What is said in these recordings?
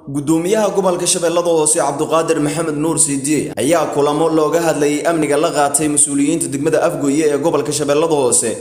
gudoomiyaha gobolka shabeellada hoose cabduqaadir maxamed nuur siidiye ayaa kulamo looga hadlayay amniga la qaatay mas-uuliyiinta degmada afgoye ee gobolka shabeellada hoose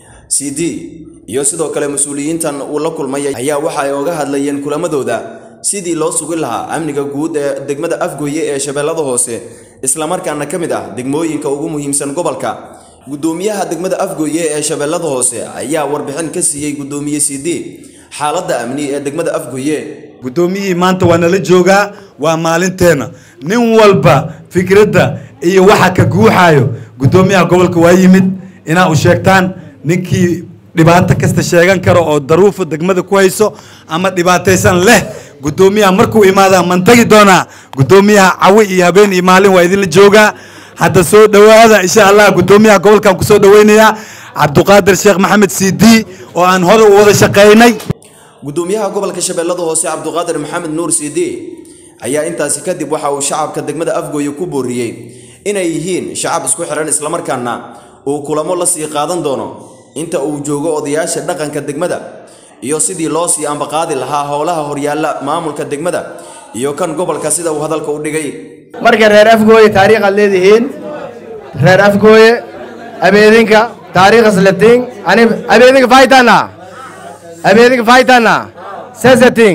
cd iyo sidoo kale mas-uuliyiintan uu la kulmay ayaa waxa ay oga hadlayeen kulamadooda sidii loo sugi lahaa amniga guud ee degmada afgoye ee shabeellada hoose islamarkaana ka mid ah degmooyinka ugu muhiimsan gobolka gudoomiyaha degmada afgoye ee shabeellada hoose ayaa warbixin ka siiyey gudoomiye cd xaaladda amni ee degmada afgoye guddoomiyihii maanta waa nala joogaa waa maalinteenna nin walba fikradda iyo waxa ka guuxaayo guddoomiyaha gobolka waa yimid inaa u sheegtaan ninkii dhibaato kasta sheegan karo oo daruufa degmada ku hayso ama dhibaataysan leh guddoomiyaha markuu imaadaa man tagi doonaa guddoomiyaha cawi iyo habeen iyo maalin waa idinla joogaa hadda soo dhowaada insha allah guddoomiyaha gobolkan kusoo dhaweynayaa cabduqaadir sheekh maxamed cd oo aan hore u wada shaqaynay gudoomiyaha gobolka shabeellada hoose cabduqaadir maxamed nuur cd ayaa intaasi kadib waxa uu shacabka degmada afgooye ku booriyey inay yihiin shacab isku xihan islamarkaana uu kulamo la sii qaadan doono inta uu joogo odayaasha dhaqanka degmada iyo sidii loo sii ambaqaadi lahaa howlaha horyaalla maamulka degmada iyo kan gobolka sida uu hadalka u dhigay marka reer afgooye taariikh aad leedihiin reer afgooye abeedinka taariikh islatiin ani abeedinka faytana abeedinka faytana seseting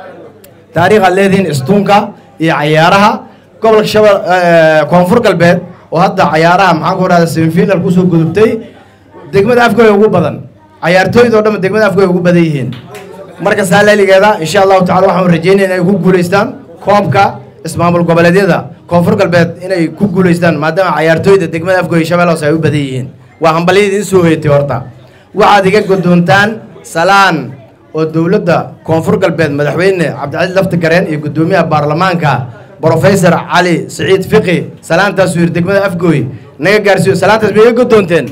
taariikh aad leedihiin istuunka iyo cayaaraha gobolka shabel koonfur galbeed oo hadda cayaaraha maxaan ku dhahda semifinal kusoo gudubtay degmada afgooye ugu badan cayaartooyda oo dhan degmada afgooye ugu badan yihiin marka saalaaligeeda insha allahu tacala waxaan rajeynaya inay ku guulaystaan koobka ismaamul goboleedyada koonfur galbeed inay ku guulaystaan maadaama cayaartooyda degmada afgooye shabeelle hoose ay u badan yihiin waa hambalyada idin soo hoyatay horta waxaad iga godoontaan salaan oo dowladda koonfur galbeed madaxweyne cabdicasiis lafti gareen iyo guddoomiyaha baarlamaanka brofesor cali siciid fiqi salaantaasuu yidhi degmada afgooy naga gaarsiiyo salaantaas ma iga godoonteen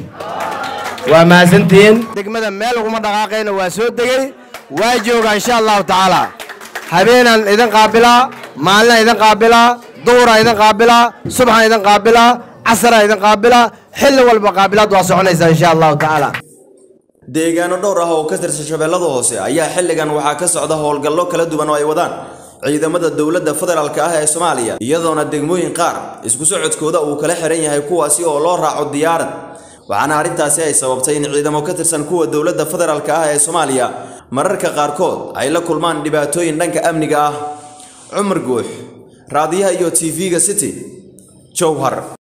waa mahadsantihiin degmada meel uguma dhaqaaqayna waa soo degey waa joogaa insha allahu tacaala habeenaan idin qaabilaa maalinaa idin qaabilaa duhuraa idin qaabilaa subxaan idin qaabilaa casaraa idin qaabilaa xilli walba qaabilaad waa soconaysaa insha allahu tacaala deegaano dhowr ah oo ka tirsan shabeellada hoose ayaa xilligan waxaa ka socda howlgallo kala duwan oo ay wadaan ciidamada dowladda federaalk ah ee soomaaliya iyadoona degmooyin qaar isku socodkooda uu kala xihan yahay kuwaasi oo loo raaco diyaarad waxaana arrintaasi ay sababtay in ciidamo ka tirsan kuwa dowladda federaalk ah ee soomaaliya mararka qaarkood ay la kulmaan dhibaatooyin dhanka amniga ah cumar guux raadiyaha iyo tv-ga city jowhar